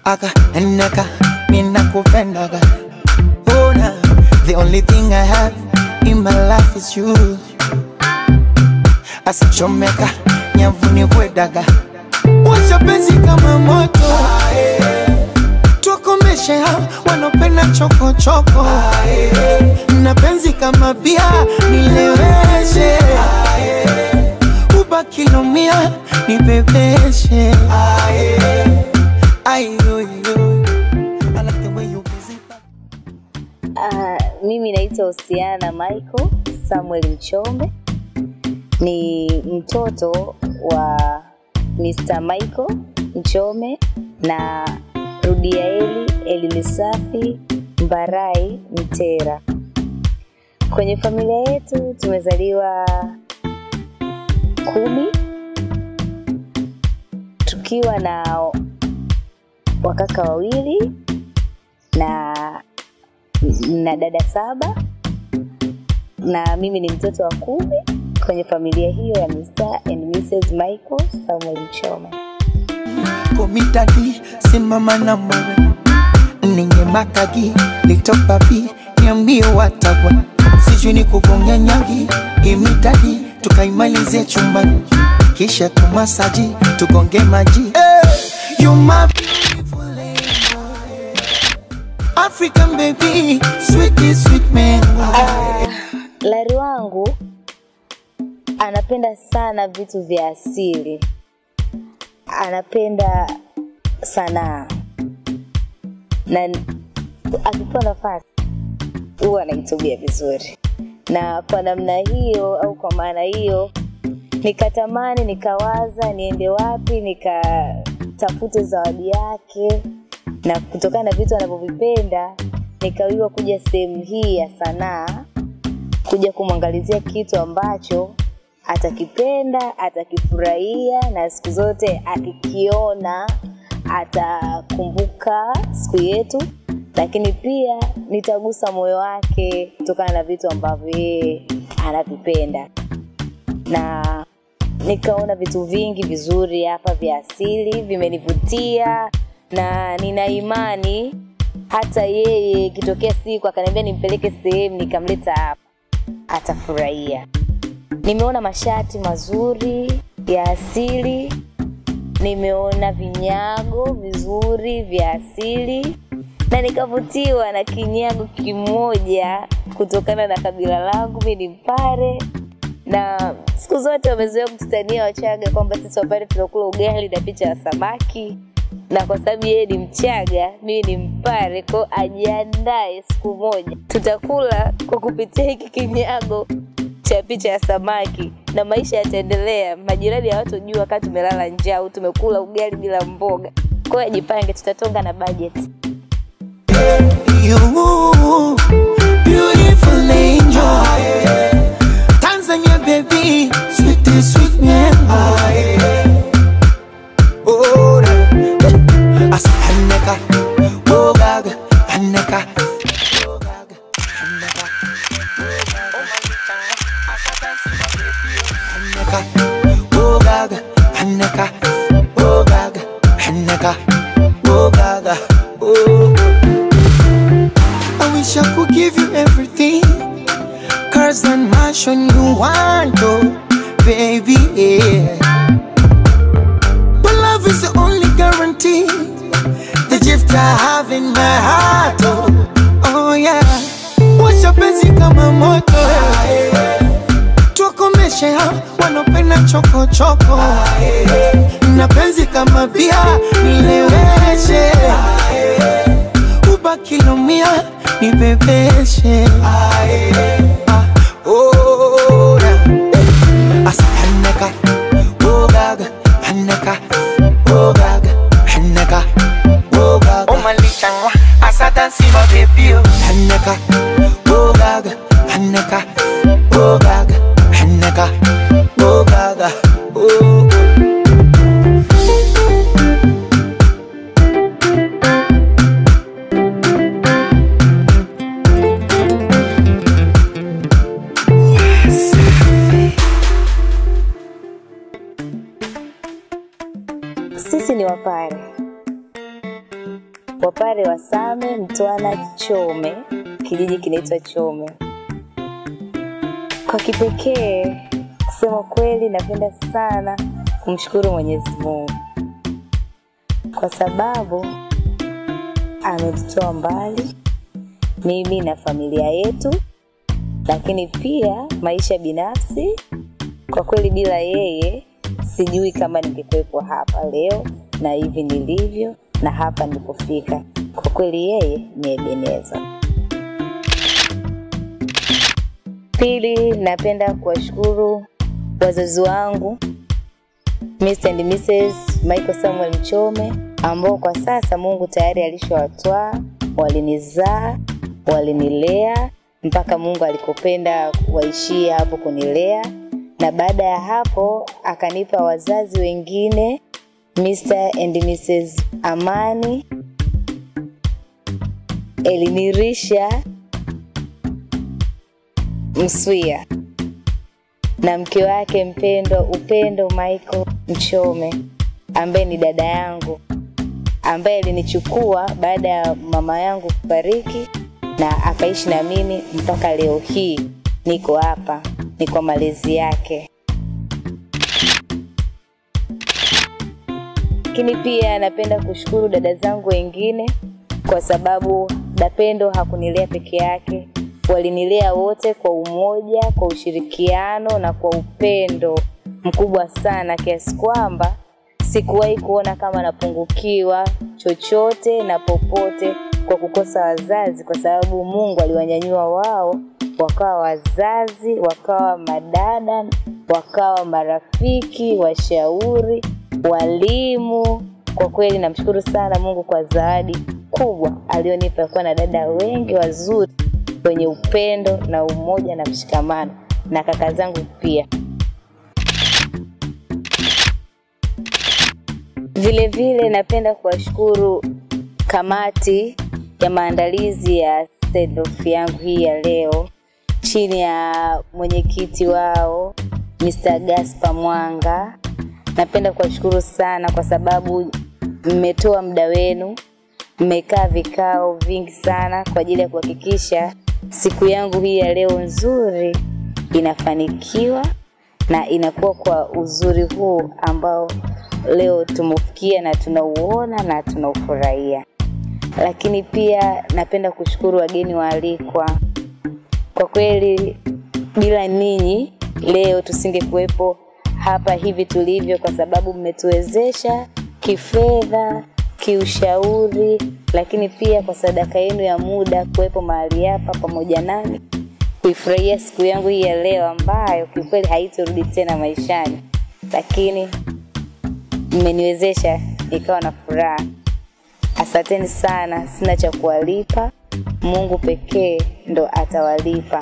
aka neka ninakupendaga Ona, the only thing I have in my life is you asichomeka nyavuni kwedaga washa penzi kama moto tukomeshe hao wanopenda chokochoko na penzi kama bia nileweshe ubakilomia nibebeshe Ayoyo. I like the way you busy. Uh, mimi naitwa Usiana Michael Samuel Mchombe, ni mtoto wa Mr. Michael Mchome na Rudiaeli Elimisafi Mbarai Mtera. Kwenye familia yetu tumezaliwa kumi tukiwa na wakaka wawili na na dada saba na mimi ni mtoto wa kumi kwenye familia hiyo ya Mr. and Mrs. Michael Samuel Mchome. komitadi simama na mwewe ninge makagi litopapi niambie watagwa sijui ni kugonga nyagi imitadi tukaimalize chumbani kisha tumasaji tugonge maji hey, you my beautiful angel. African baby, sweetie sweet man. Lari wangu anapenda sana vitu vya asili, anapenda sanaa na akipewa nafasi huwa anaitumia vizuri, na kwa namna hiyo au kwa maana hiyo nikatamani, nikawaza niende wapi nikatafute zawadi yake, na kutokana na vitu anavyovipenda nikawiwa kuja sehemu hii ya sanaa kuja kumwangalizia kitu ambacho atakipenda, atakifurahia na siku zote akikiona atakumbuka siku yetu, lakini pia nitagusa moyo wake kutokana na vitu ambavyo yeye anavipenda, na nikaona vitu vingi vizuri hapa vya asili vimenivutia, na nina imani hata yeye ikitokea siku akaniambia nimpeleke sehemu nikamleta hapa atafurahia. Nimeona mashati mazuri ya asili, nimeona vinyago vizuri vya asili na nikavutiwa na kinyago kimoja kutokana na kabila langu, mimi ni Mpare na siku zote wamezoea kututania Wachaga kwamba sisi Wapare tunakula ugali na picha ya samaki, na kwa sababu yeye ni Mchaga, mimi ni Mpare, kwao ajiandae, siku moja tutakula kwa kupitia hiki kinyago cha picha ya samaki na maisha yataendelea. Majirani hawatojua wakati tumelala njaa au tumekula ugali bila mboga. Kwa hiyo ajipange, tutatonga na bajeti. You beautiful angel. Tanzania baby, sweet sweet man. Oh, asa haneka, oh gaga, haneka. oh gaga, haneka, haneka, oh gaga, haneka, oh gaga, haneka, oh gaga, oh. I wish I could give you everything. Cars and mansion you want, oh, baby, yeah. But love is the only guarantee. The gift I have in my heart, oh, oh yeah. Washa penzi kama moto, yeah. Tukomeshe hao wanopenda choko choko. Na penzi kama bia nileweshe ubakilomia nibebeshe Ah, oh, yeah. Asa haneka, oh gaga, haneka, oh gaga, haneka, oh gaga. Oh malichangwa, asa dansi ma baby oh. Haneka, oh gaga, haneka, oh gaga, haneka, oh gaga, oh. Sisi ni Wapare Wapare wa Same, Mtwana, Chome, kijiji kinaitwa Chome. Kwa kipekee, kusema kweli, napenda sana kumshukuru Mwenyezi Mungu kwa sababu ametutoa mbali mimi na familia yetu, lakini pia maisha binafsi. Kwa kweli, bila yeye sijui kama ningekuwepo hapa leo na hivi nilivyo na hapa nilipofika. Kwa kweli, yeye ni Ebeneza. Pili, napenda kuwashukuru wazazi wangu Mr. and Mrs. Michael Samuel Mchome ambao kwa sasa Mungu tayari alishawatwaa, walinizaa, walinilea mpaka Mungu alikopenda waishie hapo kunilea, na baada ya hapo akanipa wazazi wengine Mr. and Mrs. Amani, Elinirisha Mswia na mke wake mpendwa Upendo Michael Mchome ambaye ni dada yangu ambaye alinichukua baada ya mama yangu kufariki na akaishi na mimi mpaka leo hii niko hapa, ni kwa malezi yake. Lakini pia napenda kushukuru dada zangu wengine kwa sababu Dapendo hakunilea peke yake, walinilea wote kwa umoja, kwa ushirikiano na kwa upendo mkubwa sana, kiasi kwamba sikuwahi kuona kama napungukiwa chochote na popote kwa kukosa wazazi, kwa sababu Mungu aliwanyanyua wao wakawa wazazi, wakawa madada, wakawa marafiki, washauri, walimu. Kwa kweli namshukuru sana Mungu kwa zawadi kubwa alionipa kuwa na dada wengi wazuri wenye upendo na umoja na mshikamano na kaka zangu pia. Vile vile napenda kuwashukuru kamati ya maandalizi ya send off yangu hii ya leo chini ya mwenyekiti wao Mr. Gaspar Mwanga. Napenda kuwashukuru sana kwa sababu mmetoa muda wenu, mmekaa vikao vingi sana kwa ajili ya kuhakikisha siku yangu hii ya leo nzuri inafanikiwa na inakuwa kwa uzuri huu ambao leo tumeufikia na tunauona na tunaufurahia. Lakini pia napenda kushukuru wageni waalikwa. Kwa kweli bila ninyi leo tusingekuwepo hapa hivi tulivyo, kwa sababu mmetuwezesha kifedha, kiushauri, lakini pia kwa sadaka yenu ya muda kuwepo mahali hapa pamoja nami kuifurahia siku yangu hii ya leo ambayo kiukweli haitorudi tena maishani, lakini mmeniwezesha nikawa na furaha. Asanteni sana, sina cha kuwalipa, Mungu pekee ndo atawalipa.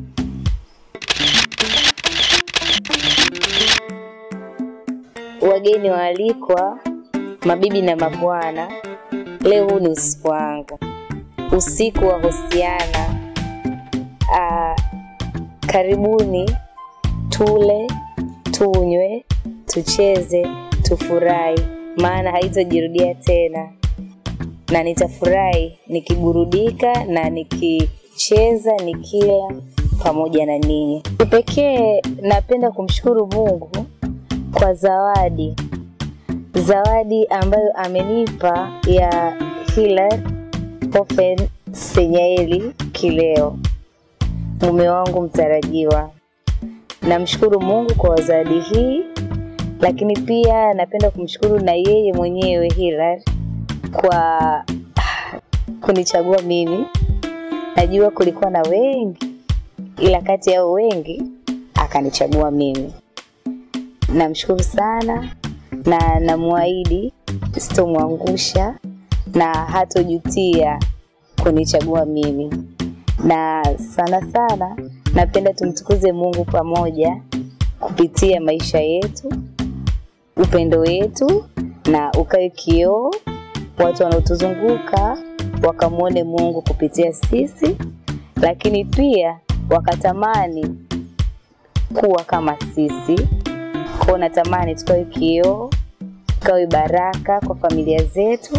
Wageni waalikwa, mabibi na mabwana, leo huu ni usiku wangu, usiku wa Hosiana. Ah, karibuni tule, tunywe, tucheze, tufurahi, maana haitajirudia tena, na nitafurahi nikiburudika na nikicheza, nikila pamoja na ninyi. Kipekee napenda kumshukuru Mungu kwa zawadi, zawadi ambayo amenipa ya Hilary Ofen Senyaeli Kileo, mume wangu mtarajiwa. Namshukuru Mungu kwa zawadi hii, lakini pia napenda kumshukuru na yeye mwenyewe Hilary kwa kunichagua mimi. Najua kulikuwa na wengi, ila kati yao wengi akanichagua mimi. Namshukuru sana na namwahidi sitomwangusha na hatojutia kunichagua mimi, na sana sana napenda tumtukuze Mungu pamoja kupitia maisha yetu, upendo wetu, na ukawe kioo watu wanaotuzunguka wakamwone Mungu kupitia sisi, lakini pia wakatamani kuwa kama sisi. Kwa natamani tukawe kioo, tukawe baraka kwa familia zetu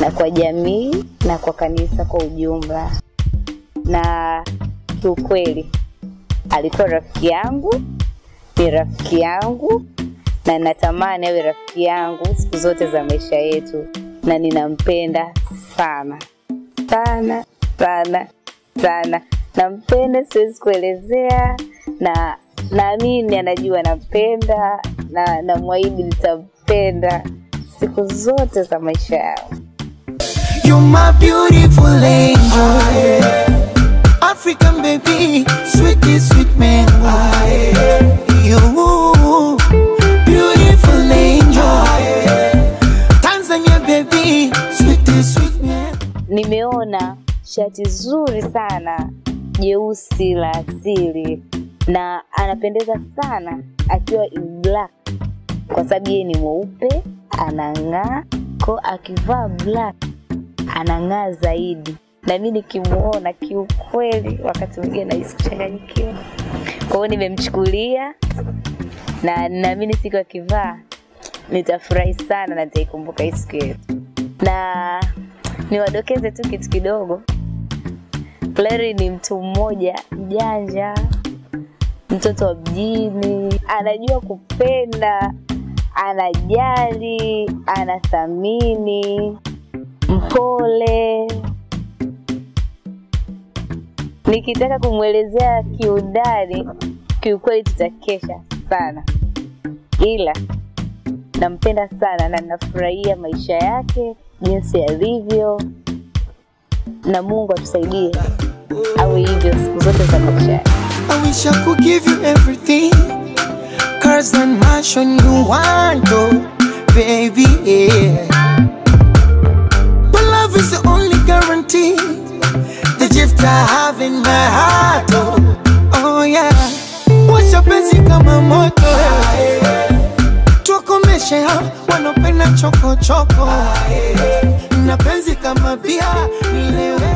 na kwa jamii na kwa kanisa kwa ujumla. Na kiukweli alikuwa rafiki yangu, ni rafiki yangu na natamani awe rafiki yangu siku zote za maisha yetu, na ninampenda sana sana sana sana, nampenda, siwezi kuelezea, na naamini anajua nampenda, na namwahidi nitampenda siku zote za maisha yao. You my beautiful angel African baby Sweetie sweet mango You beautiful angel Tanzania baby Sweetie sweet mango Nimeona shati zuri sana jeusi la asili na anapendeza sana akiwa in black kwa sababu yeye ni mweupe anang'aa ko akivaa black anang'aa zaidi na mi nikimuona kiukweli wakati mwingine nahisi kuchanganyikiwa kwa hiyo nimemchukulia na naamini siku akivaa nitafurahi sana na nitaikumbuka hii siku yetu na niwadokeze tu kitu kidogo Larry ni mtu mmoja mjanja mtoto wa mjini anajua kupenda anajali anathamini mpole nikitaka kumwelezea kiundani kiukweli tutakesha sana ila nampenda sana na nafurahia maisha yake jinsi alivyo na mungu atusaidie awe hivyo siku zote za maisha yake I wish I could give you everything Cars and mansion you want oh Baby yeah But love is the only guarantee The gift I have in my heart oh Oh yeah Washa penzi kama moto Tuwakomeshe hao wanopenda choko choko Na penzi kama bia nilewe